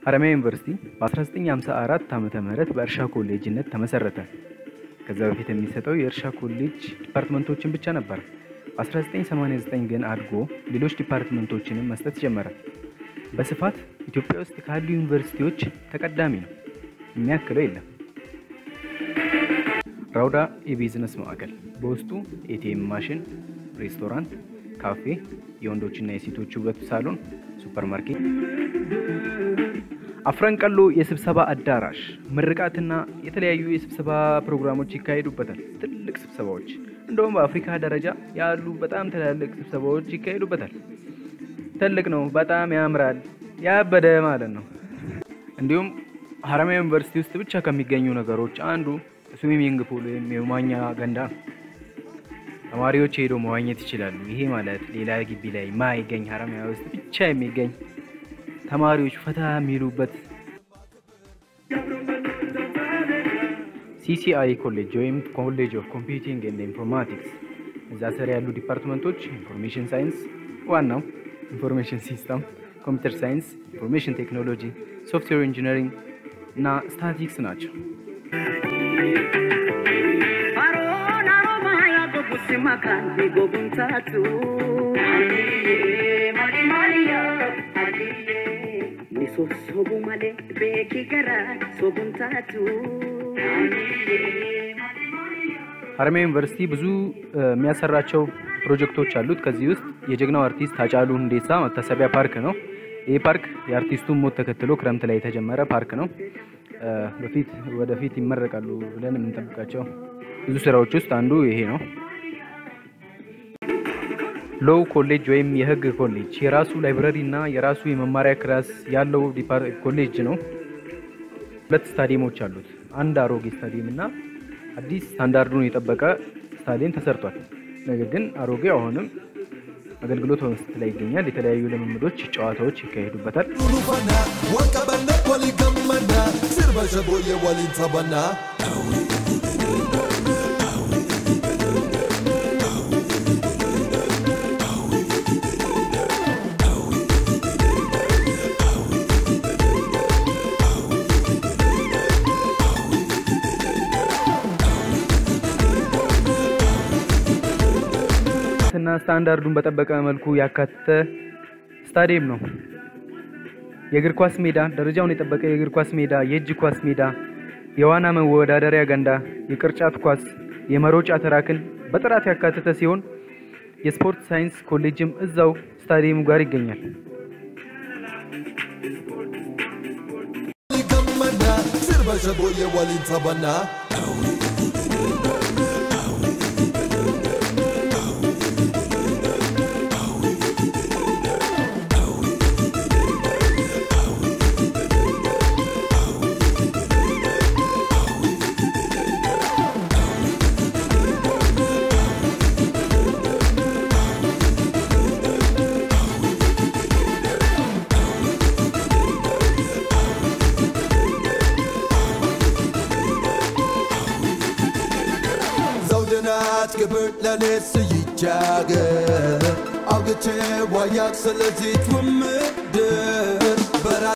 ሀረማያ ዩኒቨርሲቲ በ1954 ዓመተ ምህረት በእርሻ ኮሌጅነት ተመሰረተ። ከዛ በፊት የሚሰጠው የእርሻ ኮሌጅ ዲፓርትመንቶችን ብቻ ነበር። በ1989 ግን አድጎ ሌሎች ዲፓርትመንቶችንም መስጠት ጀመረ። በስፋት ኢትዮጵያ ውስጥ ካሉ ዩኒቨርሲቲዎች ተቀዳሚ ነው፣ የሚያክለው የለም። ራውዳ የቢዝነስ ማዕከል በውስጡ ኤቲኤም ማሽን፣ ሬስቶራንት፣ ካፌ፣ የወንዶችና የሴቶች ውበት ሳሎን፣ ሱፐርማርኬት፣ አፍረንቀሎ የስብሰባ አዳራሽ፣ ምርቃትና የተለያዩ የስብሰባ ፕሮግራሞች ይካሄዱበታል። ትልቅ ስብሰባዎች እንደውም በአፍሪካ ደረጃ ያሉ በጣም ትላልቅ ስብሰባዎች ይካሄዱበታል። ትልቅ ነው፣ በጣም ያምራል፣ ያበደ ማለት ነው። እንዲሁም ሀረማያ ዩኒቨርሲቲ ውስጥ ብቻ ከሚገኙ ነገሮች አንዱ ስዊሚንግ ፑል ወይም የመዋኛ ገንዳ ነው። ተማሪዎች ሄዶ መዋኘት ይችላሉ። ይሄ ማለት ሌላ ግቢ ላይ ማይገኝ ሀረማያ ውስጥ ብቻ የሚገኝ ተማሪዎች ፈታ የሚሉበት ሲሲአይ ኮሌጅ ወይም ኮሌጅ ኦፍ ኮምፒውቲንግ ኤንድ ኢንፎርማቲክስ። እዛ ስር ያሉ ዲፓርትመንቶች ኢንፎርሜሽን ሳይንስ ዋናው፣ ኢንፎርሜሽን ሲስተም፣ ኮምፒውተር ሳይንስ፣ ኢንፎርሜሽን ቴክኖሎጂ፣ ሶፍትዌር ኢንጂነሪንግ እና ስታቲክስ ናቸው። Makanti goguntatu Miso sobu male beki gara sobuntatu ሀረማያ ዩኒቨርሲቲ ብዙ የሚያሰራቸው ፕሮጀክቶች አሉት። ከዚህ ውስጥ የጀግናው አርቲስት ሃጫሉ ሁንዴሳ መታሰቢያ ፓርክ ነው። ይህ ፓርክ የአርቲስቱን ሞት ተከትሎ ክረምት ላይ የተጀመረ ፓርክ ነው። በፊት ወደፊት ይመረቃሉ ብለን የምንጠብቃቸው ብዙ ስራዎች ውስጥ አንዱ ይሄ ነው። ሎው ኮሌጅ ወይም የህግ ኮሌጅ የራሱ ላይብረሪ እና የራሱ የመማሪያ ክላስ ያለው ኮሌጅ ነው። ሁለት ስታዲየሞች አሉት። አንድ አሮጌ ስታዲየም እና አዲስ ስታንዳርዱን የጠበቀ ስታዲየም ተሰርቷል። ነገር ግን አሮጌው አሁንም አገልግሎት በመስጠት ላይ ይገኛል። የተለያዩ ልምምዶች፣ ጨዋታዎች ይካሄዱበታል። ዱሉፈና ወቀበነ ወሊገመና ስርበሸቦየ ወሊንተበና እና ስታንዳርዱን በጠበቀ መልኩ ያካተተ ስታዲየም ነው። የእግር ኳስ ሜዳ፣ ደረጃውን የጠበቀ የእግር ኳስ ሜዳ፣ የእጅ ኳስ ሜዳ፣ የዋና መወዳደሪያ ገንዳ፣ የቅርጫት ኳስ፣ የመሮጫ ትራክን በጥራት ያካተተ ሲሆን የስፖርት ሳይንስ ኮሌጅም እዛው ስታዲየሙ ጋር ይገኛል። ወሊገመና ስርበሸቦየ ወሊንተበና ዘውድናት ክብር ለኔስ ይጃገር አውግቼ ዋያቅ ስለዚህ ትውምድር በራ